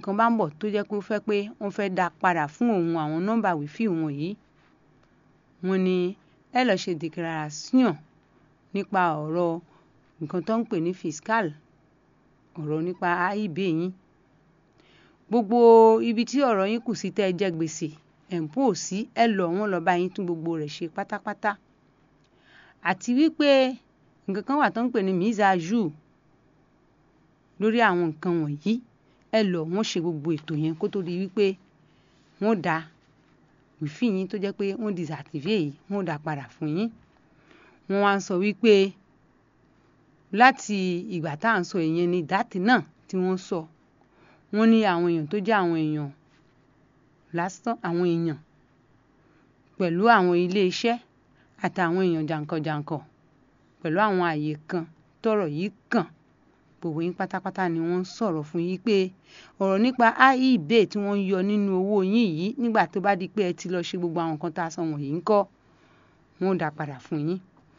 kan bá ń bọ̀ tó jẹ́ pé ó fẹ́ pé wọ́n fẹ́ dá padà fún òun àwọn nọ́mbà wífì wọn yìí wọ́n ní ẹ lọ́ọ́ ṣe declaration nípa ọ̀rọ̀ nǹkan tó ń pè ní fiscal ọ̀rọ̀ nípa AIB yín gbogbo ibi tí ọ̀rọ̀ yín kù sí tẹ́ ẹ jẹ gbèsè ẹ̀ ń pò sí ẹ lọ wọ́n lọ bá yín tún gbogbo rẹ̀ ṣe pátápátá àti wípé nǹkan kan wà tó ń pè ní mise à jour lórí àwọn nǹkan wọ̀nyí ẹ lọ wọ́n ṣe gbogbo ètò yẹn kó tó di wípé wọ́n dá wífì yín tó jẹ́ pé wọ́n disactivate yìí wọ́n dá padà fún yín wọ́n wá ń sọ wípé láti ìgbà tá à ń sọ ìyẹn ni dátì náà tí wọ́n sọ wọ́n ní àwọn èèyàn tó jẹ́ àwọn èèyàn lásán àwọn èèyàn pẹ̀lú àwọn ilé iṣẹ́ àtàwọn èèyàn jàǹkànjàǹkàn pẹ̀lú àwọn àyè kan tọ́rọ̀ yìí kàn gbogbo yín pátápátá ni wọ́n ń sọ̀rọ̀ fún yín pé ọ̀rọ̀ nípa AIB tí wọ́n ń yọ nínú owó yín yìí nígbà tó bá di pé ẹ ti lọ ṣe gbogbo àwọn nǹkan tá a sọ wọ̀nyí ń kọ́ wọ́n ó dá padà fún yín.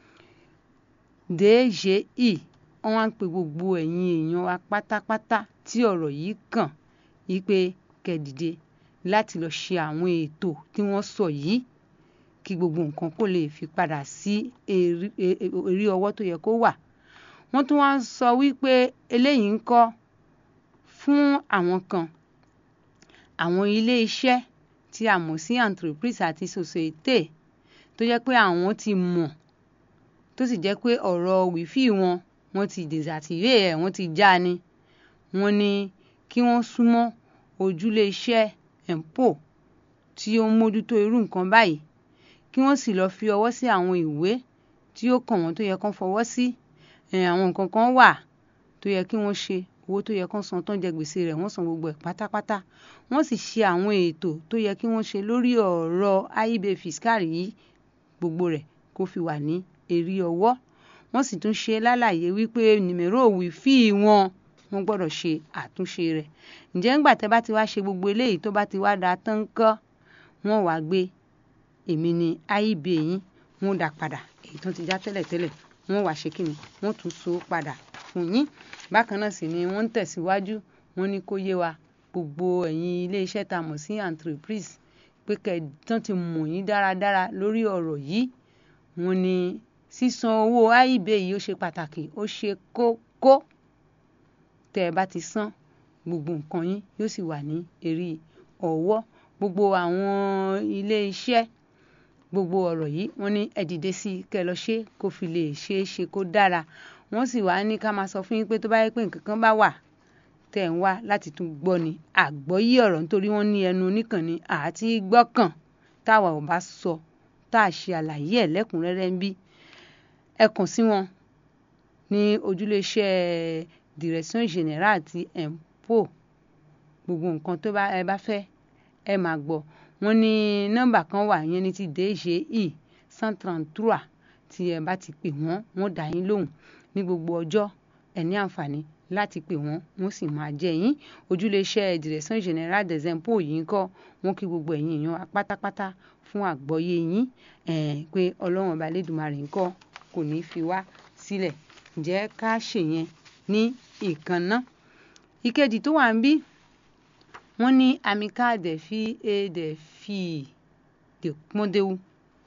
DGI wọ́n wá ń pe gbogbo ẹ̀yin èèyàn wa pátápátá tí ọ̀rọ̀ yìí kàn yí pé kẹ́dìde láti lọ ṣe àwọn ètò tí wọ́n sọ yìí kí gbogbo nǹkan kó lè fi padà sí erí ọwọ́ tó yẹ kó wà wọ́n tún wá ń sọ wípé eléyìí ń kọ́ fún àwọn kan àwọn ilé iṣẹ́ tí a mọ̀ sí entreprise àti société tó jẹ́ pé àwọn ti mọ̀ tó sì jẹ́ pé ọ̀rọ̀ wífì wọn wọ́n ti désactivé ẹ̀ wọ́n ti já ni wọ́n ní kí wọ́n súnmọ́ ojúlé iṣẹ́ empo tí ó ń mójútó irú nǹkan báyìí kí wọ́n sì lọ́ọ́ fi ọwọ́ sí àwọn ìwé tí ó kàn wọ́n tó yẹ kán fọwọ́ sí àwọn nǹkan kan wà tó yẹ kí wọ́n ṣe owó tó yẹ kán san tán jẹ gbèsè rẹ̀ wọ́n san gbogbo ẹ̀ pátápátá wọ́n sì ṣe àwọn ètò tó yẹ kí wọ́n ṣe lórí ọ̀rọ̀ AIB fiscal yìí gbogbo rẹ̀ kó fi wà ní erí ọwọ́ wọ́n sì tún ṣe lálàyé wípé nìmẹ̀rọ wífì wọn wọ́n gbọ́dọ̀ ṣe àtúnṣe rẹ̀ ǹjẹ́ ńgbà tẹ́ bá ti wá ṣe gbogbo eléyìí tó bá ti wá da tán kọ́ wọ́n wàá gbé èmi ní AIB yín wọ́n dá padà èyí tó ti já tẹ́lẹ̀tẹ́lẹ̀ wọ́n wàá ṣe kíni wọ́n tún so padà fún yín bákan náà sì ni wọ́n ń tẹ̀síwájú wọ́n ní kó yé wa gbogbo ẹ̀yin iléeṣẹ́ tá a mọ̀ sí entreprise pé kẹ̀tàn ti mọ̀ yín dáradára lórí ọ̀rọ̀ yìí wọ́n ní sísan owó AIB yìí ó ṣe pàtàkì ó ṣe kókó tẹ́ ẹ bá ti san gbogbo nǹkan yín yóò sì wà ní erí ọwọ́ gbogbo àwọn ilé iṣẹ́ gbogbo ọ̀rọ̀ yìí wọ́n ní ẹ dìde sí i kẹ́ ẹ lọ ṣe kó fi lè ṣeé ṣe kó dára wọ́n sì wá ní ká máa sọ fún yín pé tó bá yẹ pé nǹkan kan bá wà tẹ̀ ń wá láti tún gbọ́ ni àgbọ́yé ọ̀rọ̀ nítorí wọ́n ní ẹnu oníkànnì àti gbọ́kàn táwa ò bá sọ tá a ṣe àlàyé ẹ̀ lẹ́kùnrẹ́rẹ́ ń bí ẹ kàn sí wọn ní ojúléeṣẹ́ direction générale ti empo gbogbo nǹkan tó bá ẹ bá fẹ́ ẹ máa gbọ́ wọ́n ní nọ́mbà kan wà yẹn ní ti DGI cent trente-trois tí ẹ bá ti pè wọ́n wọ́n dá yín lóhùn ní gbogbo ọjọ́ ẹ ní àǹfààní láti pè wọ́n wọ́n sì máa jẹ́ yín ojúléeṣẹ́ direction générale des impôts yìí ń kọ́ wọ́n kí gbogbo ẹ̀yin èèyàn pátápátá fún àgbọ́yé yín pé ọlọ́run ọba lẹ́dùnmarè ń kọ́ kò ní fi wá sílẹ̀ ǹjẹ́ ká ṣèyẹn ní ìkànnà ìkejì tó wà ń bí wọ́n ní amical des filles et des filles de Pọ́ndéwú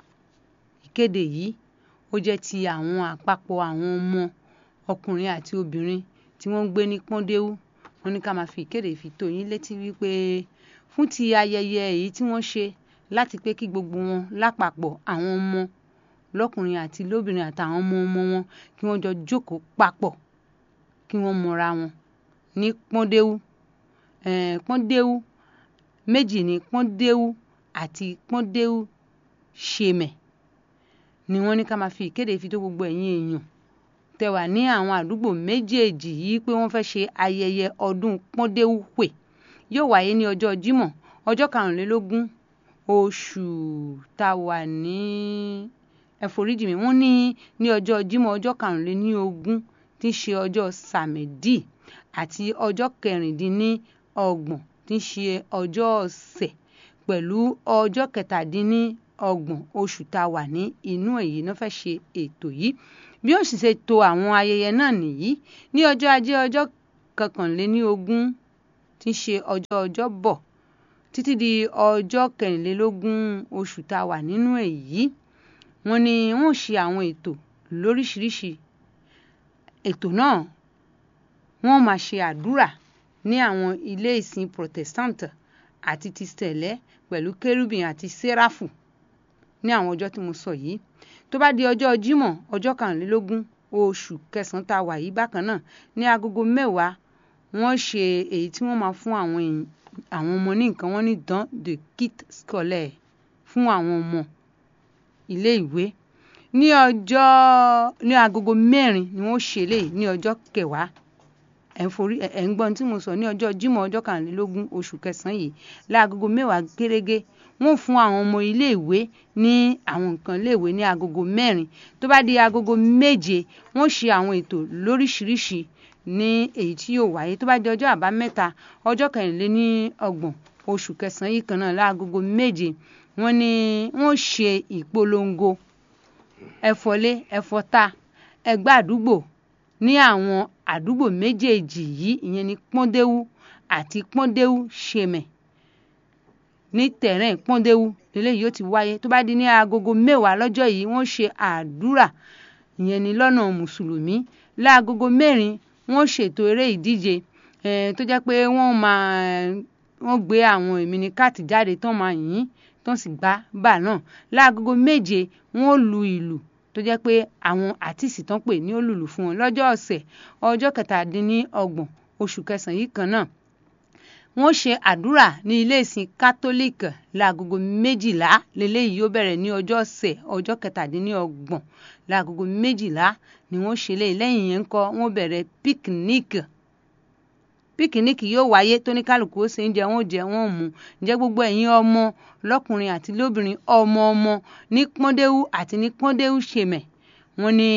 ìkéde yìí ó jẹ́ ti àwọn àpapọ̀ àwọn ọmọ ọkùnrin àti obìnrin tí wọ́n ń gbé ní Pọ́ndéwú wọ́n ní ká máa fi ìkéde fi tó yín létí wípé fún ti ayẹyẹ èyí tí wọ́n ṣe láti pé kí gbogbo wọn lápapọ̀ àwọn ọmọ lọ́kùnrin àti lóbìnrin àtàwọn ọmọ ọmọ wọn kí wọ́n jọ jókòó papọ̀ kí wọ́n mọra wọn ní Pọ́ndéwú Pọ́ndéwú méjì ní Pọ́ndéwú àti Pọ́ndéwú ṣemẹ̀ ni wọ́n ní ká máa fi ìkéde fi tó gbogbo ẹ̀yin èèyàn tẹ́ wà ní àwọn àdúgbò méjèèjì yìí pé wọ́n fẹ́ ṣe ayẹyẹ ọdún Pọ́ndéwú pè yóò wáyé ní ọjọ́ Jímọ̀ ọjọ́ karùnlélógún oṣù tá a wà ní ẹforíjì mi wọ́n ní ní ọjọ́ Jímọ̀ ọjọ́ karùnléníogún tí í ṣe ọjọ́ sàmẹ́dì àti ọjọ́ kẹrìndínlọ́gbọ̀n tí í ṣe ọjọ́ ọ̀sẹ̀ pẹ̀lú ọjọ́ kẹtàdínlọ́gbọ̀n oṣù tá a wà ní inú èyí náà fẹ́ ṣe ètò yìí bí ó sì ṣe to àwọn ayẹyẹ náà nìyí ní ọjọ́ ajé ọjọ́ kọkànléníogún tí tí ń ṣe ọjọ́ ọjọ́bọ̀ títí di ọjọ́ kẹrìnlélógún oṣù tá a wà nínú èyí wọ́n ní wọ́n ṣe àwọn ètò lóríṣiríṣi ètò náà wọ́n máa ṣe àdúrà ní àwọn ilé ìsìn protestant àti ti sẹ̀lẹ́ pẹ̀lú kérúbìn àti séráfù ní àwọn ọjọ́ tí mo sọ yìí tó bá di ọjọ́ jímọ̀ ọjọ́ kàrúnlélógún oṣù kẹsàn-án tá a wà yìí bákan náà ní agogo mẹ́wàá wọ́n ṣe èyí tí wọ́n máa fún àwọn àwọn ọmọ ní nǹkan wọ́n ní don de kit scolaire fún àwọn ọmọ ilé ìwé ní ọjọ́ ní agogo mẹ́rin ni wọ́n ṣe léyìí ní ọjọ́ kẹwàá ẹ̀ ń forí ẹ̀ ń gbọ́n tí mo sọ ní ọjọ́ jímọ̀ ọjọ́ kàrúnlélógún oṣù kẹsàn-án yìí láagogo mẹ́wàá gẹ́gẹ́ wọ́n fún àwọn ọmọ iléèwé ní àwọn nǹkan iléèwé ní agogo mẹ́rin tó bá di agogo méje wọ́n ṣe àwọn ètò lóríṣiríṣi ní èyí tí yóò wáyé tó bá di ọjọ́ àbámẹ́ta ọjọ́ kẹrìnléní ọgbọ̀n oṣù kẹsàn-án yìí kan náà láagogo méje wọ́n ní wọ́n ṣe ìpolongo ẹ̀fọ́lé ẹ̀fọ́ta ẹgbẹ́ àdúgbò ní àwọn àdúgbò méjèèjì yìí ìyẹn ní pọ́ndéwú àti pọ́ndéwú ṣemẹ̀ ní tẹ̀rẹ̀ pọ́ndéwú lélẹ́yìí yóò ti wáyé tó bá di ní agogo mẹ́wàá lọ́jọ́ yìí wọ́n ṣe àdúrà ìyẹn ní lọ́nà mùsùlùmí láagogo mẹ́rin wọ́n ṣètò eré ìdíje tó jẹ́ pé wọ́n máa wọ́n gbé àwọn ìmíníkàtì jáde tán máa yìn tán sì gbá bà náà láagogo méje wọ́n lu ìlù tó jẹ́ pé àwọn àtìsí tán pè ní olùlù fún wọn lọ́jọ́ ọ̀sẹ̀ ọjọ́ kẹtàdínlọ́gbọ̀n oṣù kẹsàn-án yìí kan náà wọ́n ṣe àdúrà ní ilé ìsìn kátólíìkì láagogo méjìlá lélẹ́yìí yóò bẹ̀rẹ̀ ní ọjọ́ ọ̀sẹ̀ ọjọ́ kẹtàdínlọ́gbọ̀n láagogo méjìlá ni wọ́n ṣe léyìí lẹ́yìn yẹn ń kọ́ wọ́n bẹ̀rẹ̀ píkníkì píkníkì yóò wáyé tóníkàlùkù ó ṣe ń jẹ wọn ò jẹ wọn ò mu ǹjẹ́ gbogbo ẹ̀yin ọmọ lọ́kùnrin àti lóbìnrin ọmọ ọmọ ní pọ́ndéwú àti ní pọ́ndéwú ṣèmẹ̀ wọ́n ní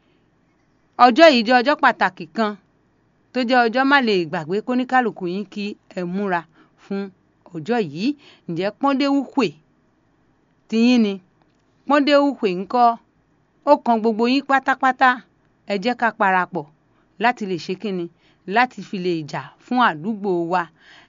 ọjọ́ yìí jẹ́ ọjọ́ pàtàkì kan tó jẹ́ ọjọ́ má lè gbàgbé kóníkàlùkù yín kí ẹ múra fún ọjọ́ yìí ǹjẹ́ pọ́ndéwú pè tiyín ni pọ́ndéwú pè ńkọ́ ó kan gbogbo yín pátápátá ẹ jẹ́ ká parapọ̀ láti lè ṣe kínni láti fi lè jà fún àdúgbò wa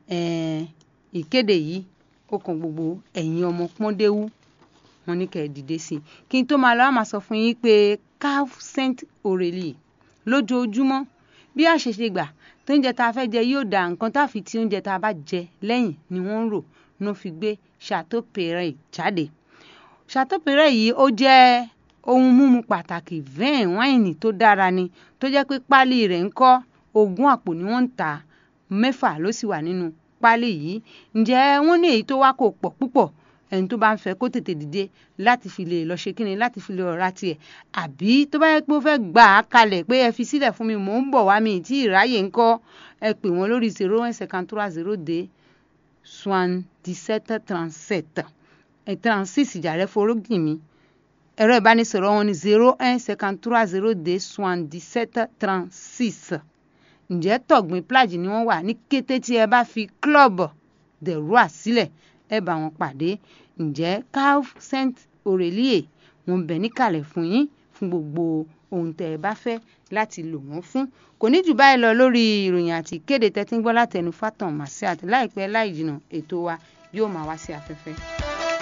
ìkéde yìí ó kan gbogbo ẹ̀yin ọmọ pọ́ndéwú wọn ní kẹ́ ẹ dìde sí i kí n tó máa lọ á máa sọ fún yín pé caf saint aurelie lójoojúmọ́ bí a ṣe ṣe gbà tó ń jẹ tá a fẹ́ jẹ yóò da nǹkan tá a fi ti oúnjẹ tá a bá jẹ lẹ́yìn ni wọ́n ń rò ló fi gbé chateau perret jáde chateau perret yìí ó jẹ́ ohun mímu pàtàkì vin wáìnì tó dára ni tó jẹ́ pé páálí rẹ̀ ń kọ́ ogún àpò ni wọ́n ń tà mẹ́fà ló sì wà nínú páálí yìí ǹjẹ́ wọ́n ní èyí tó wá kò pọ̀ púpọ̀ ẹni tó bá ń fẹ́ kó tètè dìde láti fi lè lọ ṣe kíni láti fi lè ọ̀rá tiẹ̀ àbí tó bá yẹ pé ó fẹ́ gbà á kalẹ̀ pé ẹ fi sílẹ̀ fún mi mò ń bọ̀ wá mi tí ìráyè ń kọ́ ẹ pè wọ́n lórí zero one cinquante trois zero deux soixante-dix-sept trente-sept ẹ trente-six ìjàrẹ́ forógìn mi ẹ̀rọ ìbánisọ̀rọ̀ wọn ni zero one cinquante trois zero deux soixante-dix-sept trente-six ǹjẹ́ tọ̀gbìn plage ni wọ́n wà ní kété tí ẹ bá fi club de roi sílẹ̀ ẹ bá wọn pàdé ǹjẹ́ caf saint aurelie wọn bẹ̀ níkàlẹ̀ fún yín fún gbogbo ohun tẹ́ ẹ bá fẹ́ láti lò wọ́n fún kò ní jù báyìí lọ lórí ìròyìn àti ìkéde tẹ́tí ń gbọ́ látẹnu fátàn màsíàt láìpẹ́ láì jìnnà ètò wa yóò máa wá sí afẹ́fẹ́.